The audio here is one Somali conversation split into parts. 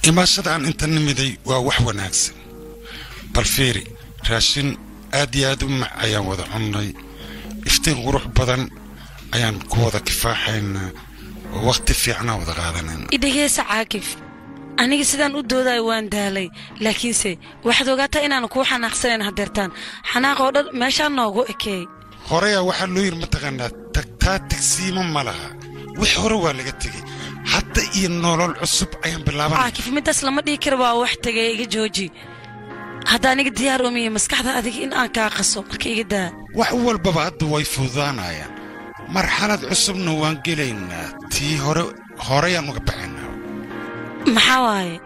imaashada aan inta nimiday waa wax wanaagsan bal fiiri raashin aad iyo aad u mac ayaan wada cunnay iftiin qurux badan ayaan ku wada kifaaxaynaa oo wakhti fiicnaa wada qaadanayna idhegeysa caakif aniga sidaan u doodayo waan daalay laakiinse waxaad ogaataa inaanu kuu xanaaqsanayn hadeertaan xanaaq oo dhan meeshaan noogu ekeey horeyaa waxaa loo yidhi mataqaanaa tagtaa tigsiima ma laha wix hore waa laga tegey hadda iyo nolol cusub ayaan bilaabanaya caakif middaas lama dhihi kara waa wax tegay iga jooji hadda aniga diyaar umiya maskaxda adiga in aan kaa qaso marka iga daa wax walbaba hadda way fududaanayaan marxalad cusubna waan gelaynaa tii hore horeyaan uga baxaynaa maxaa waaye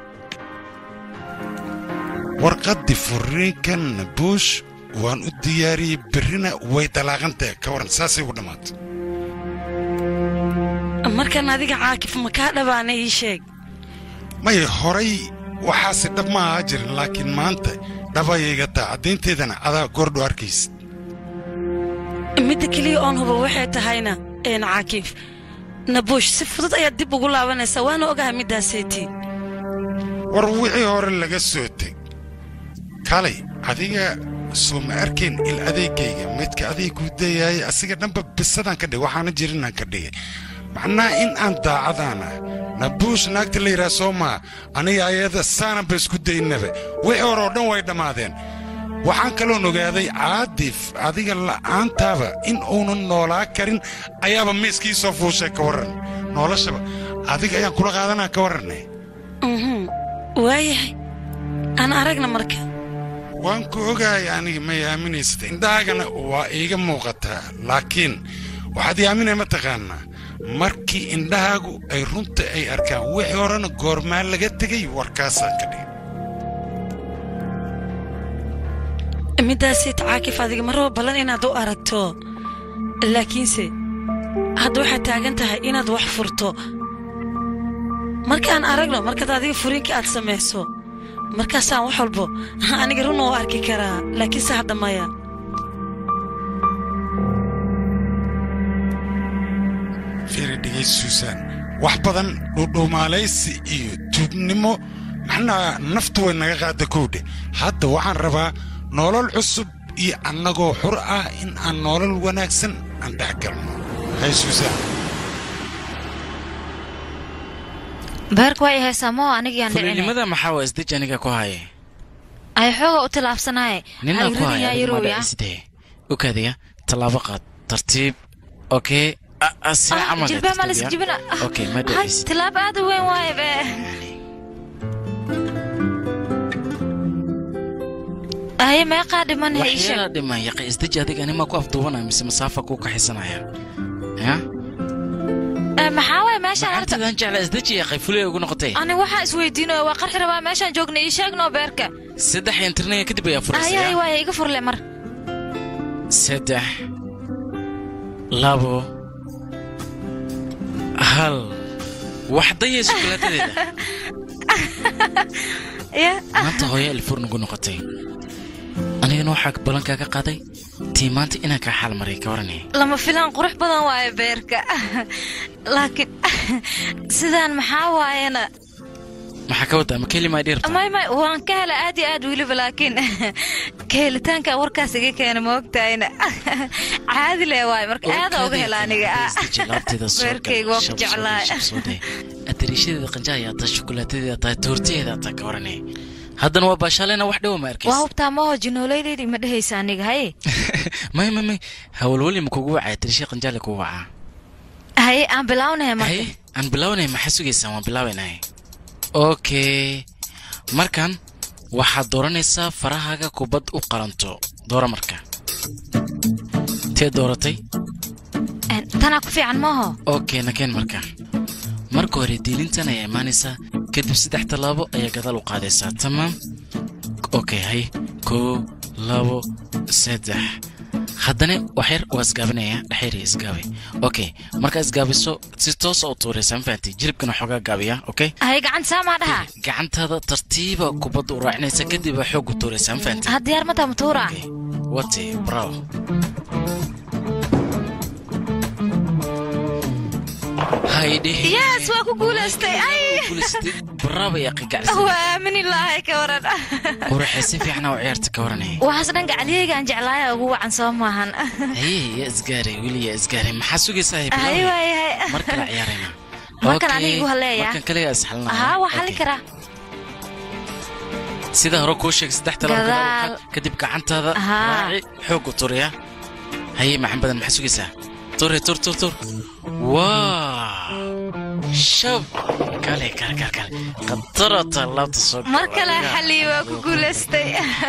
warqaddii furiinkan buush waan u diyaariyey berrina way dalaaqantahe ka waran saasay ugu dhammaatay markan adiga caakif ma kaa dhabaana ii sheeg maya horay waxaase dhab ma ahaa jirin laakiin maanta dhabayayga taa caddaynteedana adaa goordho arkaysid midda keliya oon huba waxay tahayna een caakif nabuush si fudud ayaad dib ugu laabanaysaa waana ogaha middaaseetii war wixii hore laga soo teg kalay adiga soo ma arkayn il adeegayga midka adeeg kuu dayaayay asiga dhanba bisadaan ka dhigay waxaana jirinaan ka dhigay macnaha in aan daacadaana nabuush naagta la yidhaha soo maa aniga ayada saananba isku daynaba wixii hore oo dhan way dhammaadeen waxaan kaloon ogaaday caadif adiga la'aantaaba in uunan noolaa karin ayaaba miiskii soo fuushay ka warran noloshaba adiga ayaan kula qaadanaa ka warranay mhm waayahay aan aragna marka waan ku ogahay aniga may aaminaysata indhahaagana waa iiga muuqataa laakiin waxaad ii aaminay ma taqaanaa markii indhahaagu ay runta ay arkaan wixii horena goormaa laga tegay warkaasaan ka dhigay middaasii tacaakif adiga ma rabo ballan inaad u aragto laakiinse hadda waxaad taagan tahay inaad wax furto markaan aragno markaad adiga furiinka aad samayso markaasaan wax walbo aniga run oo arki karaa laakiinse hadda maya fiiri dhigay suusaan wax badan dhuudhuumaalaysi iyo tuugnimo maxnaa naftu way naga qaada kowdhe hadda waxaan rabaa nolol cusub iyo annagoo xur ah in aan nolol wanaagsan aan dhex galno hay suusaan beerka waa i haysaa moo anigiyaan dhicine fulinimada maxaa waa isdej aniga ku haye ay xooga u tilaabsanaaye ninaa ku haya hayradinayaa adiguma yarowya dhacisdee ukadiya tallaabo qaad tartiib okey sida camal jilbaa maa layska jibina okey ma hay dhacis tilaab aad u weyn waaye be haye meeqaa dhiman he ii waxyaala sheeg dhiman yaqi isdeji adiga anima ku afduubanaya mise masaafa kuu kaxisanaya ya Eh, maxaa waaye meeshaan horta macantadan jecla isdeji yaqay fulay ugu noqotay ani waxaa isweydiinaya waa qarxi rabaa meeshaan joogna ii sheegnoo beerka saddex intirnaya kadib ayaa haye haye furasaya waaye iga furle mar saddex labo hal waxdaya sukulaatadeeda ya maanta hooyo elfur nagu noqotay anigana waxaa ballankaaga qaaday tii maanta inaan kaa xaal maray ka waranay lama filaan qurux badan waaye beerka laakiin sidaan maxaa waayena maxaa ka wadaa ma kelimaa dhirta may may waan ka hela aad iyo aad weliba laakiin ka helitaanka warkaas iga keena ma ogtahayna caadi le waaye marka aada uga hela aniga beerkayga waa ku jeclaa atariishadeeda qanja ayaa tahay shukulaatadeeda tahay toortadeeda taa ka waranay haddana waa baashaalena wax dhowa ma waa arkaysa hubtaa maho jinoolaydeydii ma dhehaysa aniga haye may may may hawalwali ma kugu wacaya tariisha qanjaale kugu wacaa haye aan bilaawnaya marka haye aan bilaabanay maxaa sugaysaan waan bilaabaynay okay markan waxaad dooranaysaa farahaaga kubad u qalanto doora marka tee dooratay En, tanaa ku fiican maaho okay nakeen marka marka hore diilintan ayaa imaanaysaa kadib saddex tallaabo ayaa gadaal u qaadaysaa tamaam okay hay koo labo saddex haddana waxyar waa isgaabinaya dhexyar isgaabay okay markaa isgaabiso si toosa u tuuraysaa ma fahanti jilibkana xoogaa gaabiya okay haye gacanta saamaa dhaha gacantaada tartiiba kubadda u raacinaysa kadib baa xoog u tuuraysaa ma fahanti ha diyaar mataa matuura Okay. wati bravo haydhe yes waa ku guulaystay ay guulaystay baraaba iyo qigacsan waa aamini lahay ka waran quruxee si fiicana u ciyaarta ka waranaya waxaas dhan gacaliyeygaan jeclaaya ugu wacan soo maahan haye ya isgaaray weli ya isgaaray maxaa sugaysaa hay bilaw waayahay mar kale ciyaarayna Markan Okay, aniga igu haleeya. markan kaliga isxalnaa haa waa xali karaa sida hore kuu sheeg saddex talaab Gadaal. kadib gacantaada Haa. raaci xoogu turiya haye maxan badan maxaa sugaysaa turi tur tur tur waa shab kale kale kale kale qadaro tallaabta soo mar kale galaya. xali waa ku guulaystay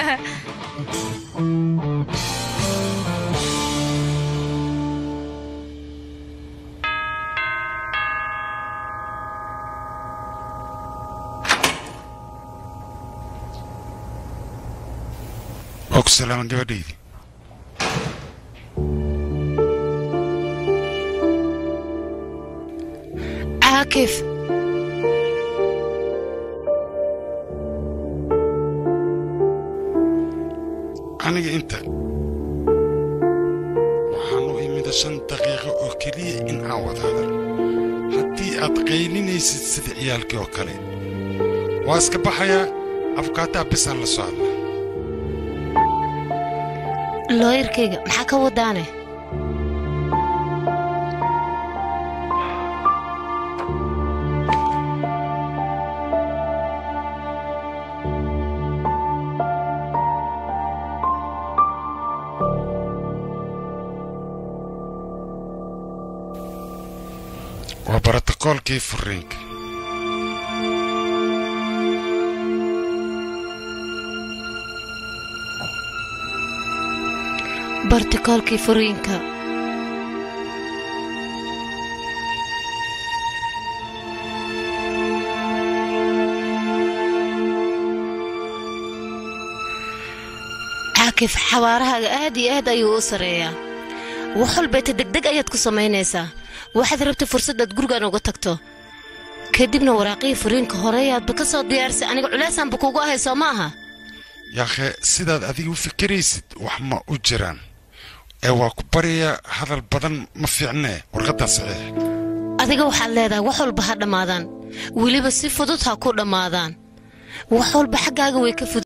oo ku salaaman gabadhaydii caakif aniga inta waxaan u imida shan daqiiqo oo keliya in aan wada hadal haddii aad qaylinaysid sida ciyaalkii oo kale waa iska baxayaa afkaataa bisaan la soo hadlaa looyarkayga maxaa ka wadaane waa borotokoolkii furiinka bartikoolkii furiinka caakif xawaarahaaga aad iyo aad ayuu u sarreeyaa wax walbeeta degdeg ayaad ku samaynaysaa waxaad rabtay fursadaad gurigan uga tagto kadibna waraaqihii furiinka horeyaadba ka soo diyaarisay aniga culeysaanba kuugu ahay soo ma aha yaakhe sidaad adiga u fikiraysid wax ma u jiraan ee waa ku baryayaa hadal badan ma fiicnee warqaddaa saxiix adiga waxaad leedahay wax walba ha dhammaadaan weliba si fudud ha ku dhammaadaan wax walba xaggaaga way ka fudud